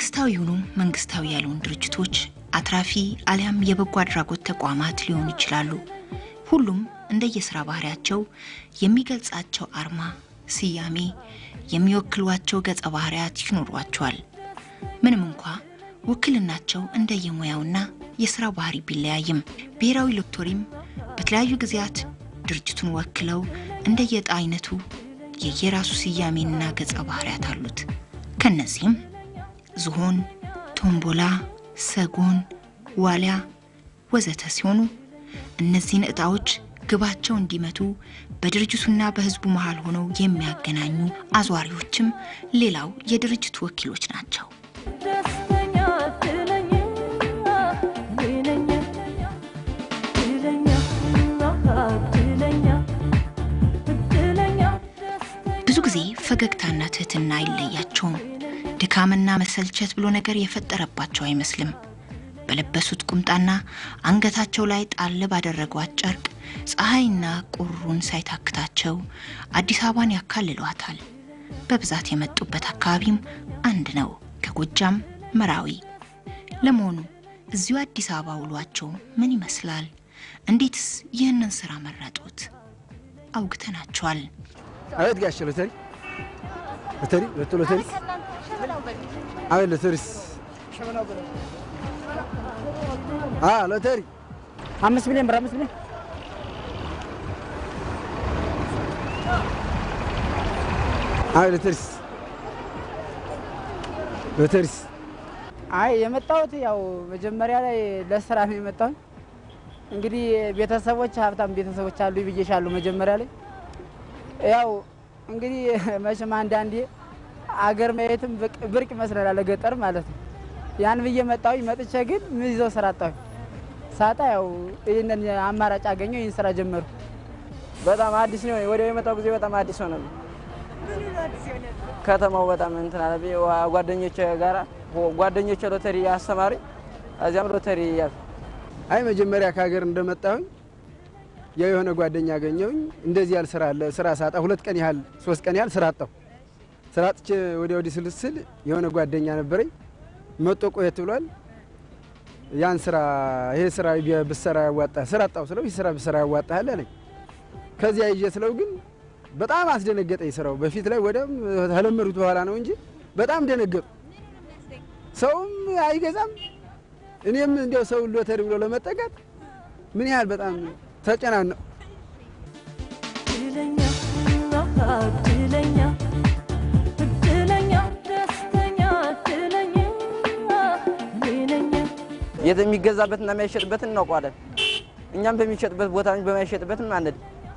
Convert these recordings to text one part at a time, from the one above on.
መንግስታዊ ይሁኑ መንግስታዊ ያልሆኑ ድርጅቶች አትራፊ አሊያም የበጎ አድራጎት ተቋማት ሊሆኑ ይችላሉ። ሁሉም እንደየስራ ባህሪያቸው የሚገልጻቸው አርማ፣ ስያሜ፣ የሚወክሏቸው ገጸ ባህሪያት ይኖሯቸዋል። ምንም እንኳ ውክልናቸው እንደየሙያውና የስራ ባህሪ ቢለያይም ብሔራዊ ሎተሪም በተለያዩ ጊዜያት ድርጅቱን ወክለው እንደየዕጣ አይነቱ የየራሱ ስያሜና ገጸ ባህሪያት አሉት። ከነዚህም ዝሆን፣ ቶምቦላ፣ ሰጎን፣ ዋሊያ ወዘተ ሲሆኑ እነዚህን ዕጣዎች ግባቸው እንዲመቱ በድርጅቱና በሕዝቡ መሃል ሆነው የሚያገናኙ አዟሪዎችም ሌላው የድርጅቱ ወኪሎች ናቸው። ደስተኛ እድለኛ እድለኛ እድለኛ እድለኛ እድለኛ ብዙ ጊዜ ፈገግታና ትህትና አይለያቸውም። ድካምና መሰልቸት ብሎ ነገር የፈጠረባቸው አይመስልም። በለበሱት ቁምጣና አንገታቸው ላይ ጣል ባደረጓት ጨርቅ ፀሐይና ቁሩን ሳይታክታቸው አዲስ አበባን ያካልሏታል። በብዛት የመጡበት አካባቢም አንድ ነው፣ ከጎጃም መራዊ። ለመሆኑ እዚሁ አዲስ አበባ ውሏቸው ምን ይመስላል? እንዴትስ ይህንን ስራ መረጡት? አውግተናቸዋል። አቤት ጋሽ ሎተሪ ሎተሪ ሁለቱ ሎተሪ አቤት ሎተሪስ አ ሎተሪ አምስት ሚሊዮን ብር አምስት ሚሊዮን አቤት ሎተሪስ ሎተሪስ አይ የመጣሁት ያው መጀመሪያ ላይ ለስራ ነው የመጣሁት። እንግዲህ ቤተሰቦች ሀብታም ቤተሰቦች አሉ ብዬሻለሁ መጀመሪያ ላይ ያው እንግዲህ መቼም አንዳንዴ አገር ማየትም ብቅ- ብርቅ ይመስለናል ለገጠር ማለት ነው። ያን ብዬ መጣሁኝ። መጥቼ ግን ምን ይዘው ስራ አጣሁኝ። ሳጣ ያው ይህንን አማራጭ አገኘው ይህን ስራ ጀመሩ። በጣም አዲስ ነው። ወዲያው የመጣው ጊዜ በጣም አዲስ ሆነ። ከተማው በጣም እንትን አለ። ጓደኞቼ ጋራ ጓደኞቼ ሎተሪ አስተማሪ እዚያም ሎተሪ ያዝ አይ መጀመሪያ ከሀገር እንደመጣሁኝ ያው የሆነ ጓደኛ አገኘሁኝ። እንደዚህ ያህል ስራ አለ። ስራ ሳጣ ሁለት ቀን ያህል ሶስት ቀን ያህል ስራ አጣሁ። ስራ አጥቼ ወዲያ ወዲህ ስልስል የሆነ ጓደኛ ነበረኝ መጦ ቆየት ብሏል። ያን ስራ ይሄ ስራ ቢ- ብሰራ ያዋጣ ስራ አጣሁ ስለው ይህ ስራ ብሰራ ያዋጣሃል አለኝ። ከዚያ ይዤ ስለው ግን በጣም አስደነገጠኝ ስራው። በፊት ላይ ወዲያም ተለመዱት በኋላ ነው እንጂ በጣም ደነገጡ። ሰውም አይገዛም እኔም እንዲያው ሰው ሎተሪ ብሎ ለመጠቀት ምን ያህል በጣም ተጨናነቁ። እድለኛ እድለኛ እድለኛ ደስተኛ እድለኛ እድለኛ የት የሚገዛበትና የማይሸጥበትን እናውቀዋለን። እኛም በሚሸጥበት ቦታ እንጂ በማይሸጥበትን አንድ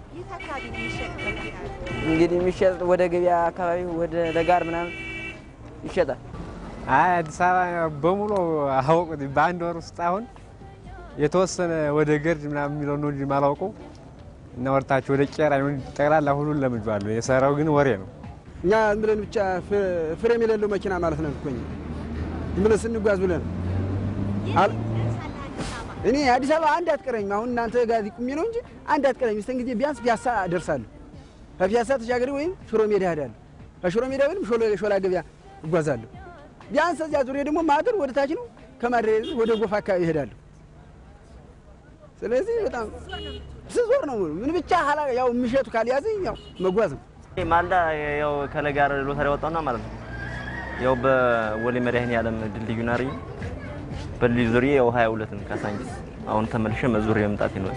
እንግዲህ የሚሸጥ ወደ ገበያ አካባቢ ወደ ለጋር ምናምን ይሸጣል። አይ አዲስ አበባ በሙሉ አወቁት። በአንድ ወር ውስጥ አሁን የተወሰነ ወደ ገርድ ምናምን የሚለው ነው እንጂ የማላውቀው እና ወርታችሁ ወደ ቄራ ይሁን ጠቅላላ ሁሉን ለምጄዋለሁ። የሰራው ግን ወሬ ነው። እኛ ዝም ብለን ብቻ ፍ- ፍሬም የሌለው መኪና ማለት ነው እኮ እኛ ዝም ብለን ስንጓዝ ብለን አል- እኔ አዲስ አበባ አንድ አትቀረኝም። አሁን እናንተ ጋር ቁሚ ነው እንጂ አንድ አትቀረኝም። ስተን ጊዜ ቢያንስ ፒያሳ እደርሳለሁ። ከፒያሳ ተሻገሪ ወይም ሽሮ ሜዳ እሄዳለሁ። ከሽሮ ሜዳ ወይም ሾላ- ሾላ ገበያ እጓዛለሁ። ቢያንስ እዚያ ዙሪያ ደግሞ ማደር ወደ ታች ነው። ከማደር ወደ ጎፋ አካባቢ እሄዳለሁ። ስለዚህ በጣም ስዞር ነው ምን ብቻ ሀላ ያው ምሸቱ ካልያዘኝ ያው መጓዝ ነው። ማልዳ ያው ከለጋር ሎተሪ ወጣውና ማለት ነው። ያው በወሌ መድኃኔዓለም ድልድዩ ናሪ በልዩ ዙሪያ ያው 22 ነው ካሳንቺስ። አሁን ተመልሼ መዙር የመምጣት ነው።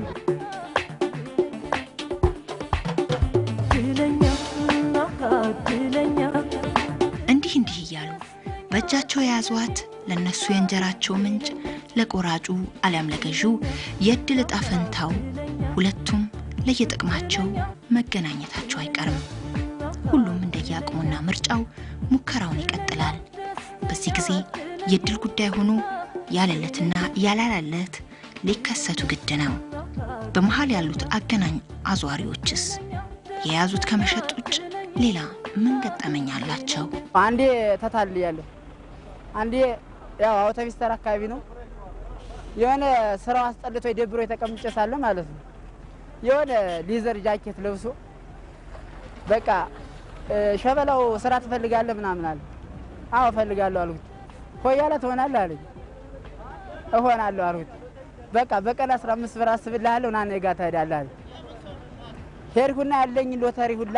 እድለኛ እድለኛ እንዲህ እንዲህ እያሉ በእጃቸው የያዟት ለነሱ የእንጀራቸው ምንጭ ለቆራጩ አሊያም ለገዢው የእድል ዕጣ ፈንታው ሁለቱም ለየጥቅማቸው መገናኘታቸው አይቀርም። ሁሉም እንደየአቅሙና ምርጫው ሙከራውን ይቀጥላል። በዚህ ጊዜ የእድል ጉዳይ ሆኖ ያለለትና ያላላለት ሊከሰቱ ግድ ነው። በመሀል ያሉት አገናኝ አዟሪዎችስ የያዙት ከመሸጥ ውጭ ሌላ ምን ገጠመኝ አላቸው? አንዴ ተታልያለሁ። አንዴ ያው አውቶቢስ ተራ አካባቢ ነው የሆነ ስራው አስጠልቶ ደብሮ የተቀምጬ ሳለ ማለት ነው የሆነ ሊዘር ጃኬት ለብሶ በቃ እ፣ ሸበላው ስራ ትፈልጋለህ ምናምን አለ። አዎ እፈልጋለሁ አልኩት። ሆያላ ትሆናለህ አለኝ። እሆናለሁ አልሁት። በቃ በቀን አስራ አምስት ብር አስብልሃለሁ ና እኔ ጋ ትሄዳለህ አለኝ። ሄድኩና ያለኝ ሎተሪ ሁላ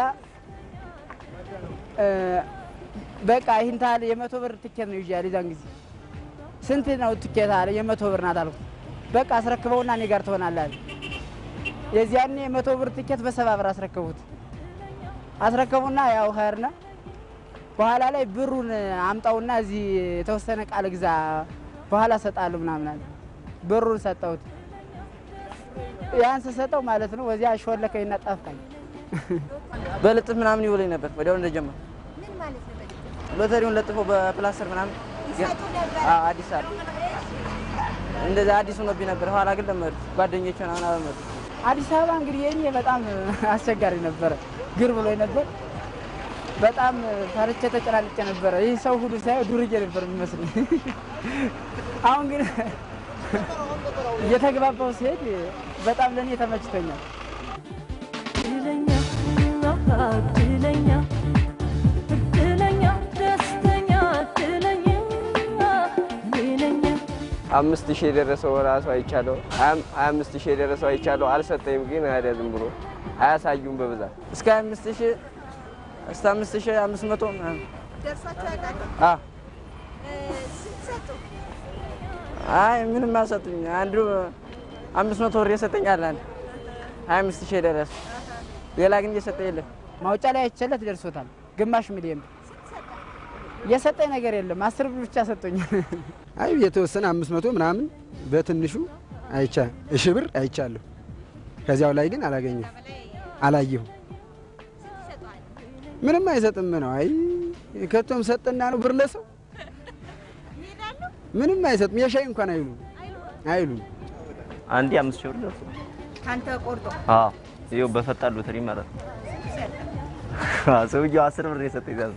እ፣ በቃ ይህን ታህል የመቶ ብር ትኬት ነው ይዣል። የዛን ጊዜ ስንት ነው ትኬት አለ። የመቶ ብር ናት አልኩት። በቃ አስረክበውና እኔ ጋር ትሆናለህ አለ። የዚያኔ የመቶ ብር ትኬት በሰባ ብር አስረከቡት። አስረከቡና ያው ኸርነ በኋላ ላይ ብሩን አምጣውና እዚህ የተወሰነ ቃል ግዛ በኋላ ሰጣለሁ ምናምን አለ። ብሩን ሰጠሁት። ያን ስሰጠው ማለት ነው ወዚያ ሾለከኝና ጠፋኝ። በልጥፍ ምናምን ይውለኝ ነበር ወዲያው እንደጀመር ሎተሪውን ለጥፎ በፕላስተር ምናምን አዎ፣ አዲስ አበባ እንደዛ አዲስ ሆኖብኝ ነበር። ኋላ ግን ለመዱ ጓደኞች ምናምን አለመዱ። አዲስ አበባ እንግዲህ የኔ በጣም አስቸጋሪ ነበረ። ግር ብሎኝ ነበር። በጣም ፈርቼ ተጨናንቄ ነበረ። ይህ ሰው ሁሉ ሳየው ዱርዬ ነበር የሚመስለኝ። አሁን ግን እየተግባባው ሲሄድ በጣም ለእኔ ተመችቶኛል። እድለኛ እድለኛ እድለኛ ደስተኛ እድለኛ እድለኛ አምስት ሺህ የደረሰው ራሱ አይቻለሁ። ሀያ አምስት ሺህ የደረሰው አይቻለሁ። አልሰጠኝም ግን ሄደ ዝም ብሎ አያሳዩም በብዛት እስከ አምስት ሺህ እስከ አምስት ሺህ አምስት መቶ ምናምን አዎ። አይ ምንም አልሰጡኝ። አንዱ አምስት መቶ ብር የሰጠኝ አለ አንድ ሀያ አምስት ሺህ የደረሰ ሌላ ግን እየሰጠ የለም። ማውጫ ላይ አይቸለት ደርሶታል። ግማሽ ሚሊዮን ብር የሰጠኝ ነገር የለም። አስር ብር ብቻ ሰጠኛል። አይ የተወሰነ አምስት መቶ ምናምን በትንሹ አይቻ እሺ ብር አይቻለሁ። ከዚያው ላይ ግን አላገኘሁ አላየሁ ምንም አይሰጥም ነው። አይ ከቶም ሰጠና ነው ብር ለሰው ምንም አይሰጥም። የሻይ እንኳን አይሉ አይሉ አንዴ አምስት ሺህ ብር ደርሶ ካንተ ቆርጦ አዎ ይኸው በፈጣን ሎተሪ ማለት ነው። አዎ፣ ሰውዬው አስር ብር የሰጠኝ ዛዛ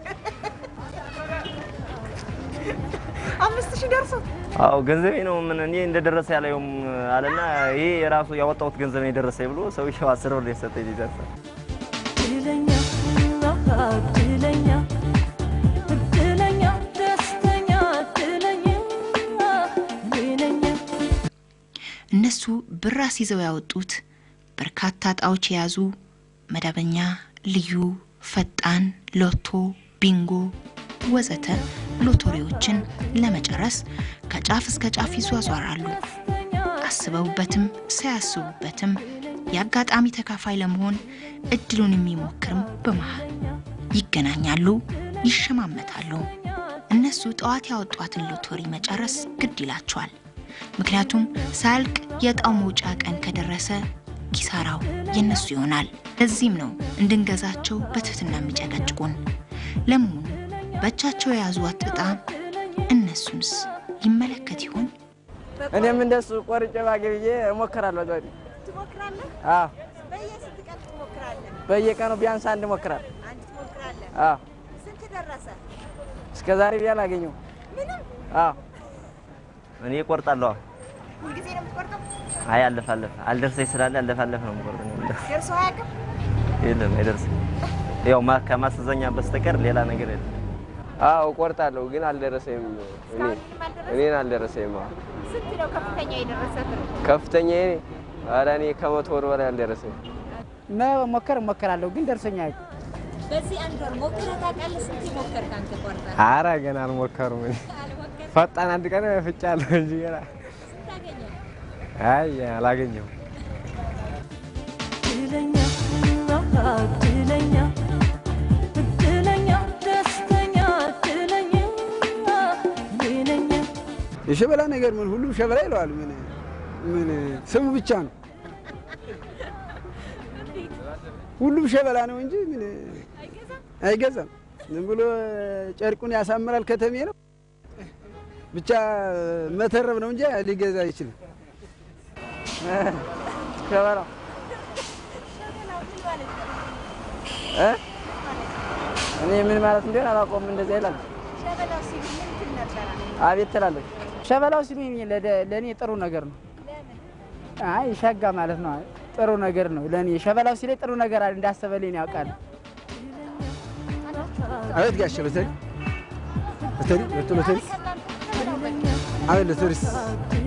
አምስት ሺህ ደርሶ አዎ ገንዘቤ ነው ምን እኔ እንደደረሰ ያለውም አለና ይሄ የራሱ ያወጣሁት ገንዘብ ነው የደረሰኝ ብሎ ሰውዬው አስር ብር የሰጠኝ ዛዛ እድለኛ እድለኛ እድለኛ ደስተኛ እድለኛ እድለኛ እነሱ ብር አስይዘው ያወጡት በርካታ እጣዎች የያዙ መደበኛ፣ ልዩ፣ ፈጣን፣ ሎቶ፣ ቢንጎ ወዘተ ሎተሪዎችን ለመጨረስ ከጫፍ እስከ ጫፍ ይዟዟራሉ። አስበውበትም ሳያስቡበትም የአጋጣሚ ተካፋይ ለመሆን እድሉን የሚሞክርም በመሃል ይገናኛሉ፣ ይሸማመታሉ። እነሱ ጠዋት ያወጧትን ሎተሪ መጨረስ ግድ ይላቸዋል። ምክንያቱም ሳያልቅ የእጣው መውጫ ቀን ከደረሰ ኪሳራው የነሱ ይሆናል። ለዚህም ነው እንድንገዛቸው በትህትና የሚጨቀጭቁን። ለመሆኑ በእጃቸው የያዟት እጣ እነሱንስ ይመለከት ይሆን? እኔም እንደሱ ቆርጬ ባገብዬ እሞክራለሁ። ዛሬ ትሞክራለህ? አዎ፣ በየስንት ቀን ትሞክራለህ? በየቀኑ ቢያንስ አንድ እሞክራለሁ። አንድ ትሞክራለህ? አዎ፣ ስንት ደረሰ? እስከ ዛሬ ቢያል አገኘው። ምንም። አዎ፣ እኔ እቆርጣለሁ። ሁልጊዜ ነው የምትቆርጠው? አይ አለፍ አለፍ አልደርሰኝ ስላለ አለፍ አለፍ ነው የምቆርጠው። እኔ ደርሶ አያውቅም? የለም አይደርስም። ያው ማ ከማስተዛኛ በስተቀር ሌላ ነገር የለም። አዎ እቆርጣለሁ ግን አልደረሰኝም። እኔ እስካሁን ምንም አልደረሰም? እኔን አልደረሰኝም። አዎ። ስንት ነው ከፍተኛ የደረሰ ብር? ከፍተኛ እኔ ኧረ እኔ ከመቶ ወር በላይ አልደረሰኝም። መሞከር እሞክራለሁ ግን ደርሶኛ አያውቅም። በዚህ አንድ ወር ሞክረህ ታውቃለህ? ስንት ሞከርክ አንተ ቆርጠህ? አረ ገና አልሞከሩም። እኔ ፈጣን አንድ ቀን ፍጫለሁ እንጂ ገና ስንት አገኘህ? አይ አላገኘሁም። እድለኛ እድለኛ እድለኛ ደስተኛ እድለኛ እድለኛ የሸበላ ነገር ምን ሁሉም ሸበላ ይለዋል። ምን ምን ስሙ ብቻ ነው። ሁሉም ሸበላ ነው እንጂ ምን አይገዛም። ዝም ብሎ ጨርቁን ያሳምራል። ከተሜ ነው ብቻ መተረብ ነው እንጂ ሊገዛ አይችልም። ሸበላው እ እኔ ምን ማለት እንደሆነ አላውቀውም። እንደዚያ ይላል። ሸበላው ሲሉ ምን ትል ነበረ? አቤት ትላለች። ሸበላው ሲሉኝ ለደ- ለእኔ ጥሩ ነገር ነው። አይ ሸጋ ማለት ነው። ጥሩ ነገር ነው ለእኔ ሸበላው ሲለኝ ጥሩ ነገር አለ እንዳሰበልኝ ያውቃል። አቤት ጋሽ ሎተሪ ሎተሪ ወጥቶ ሎተሪ ከእናንተ አይ ለቱሪስት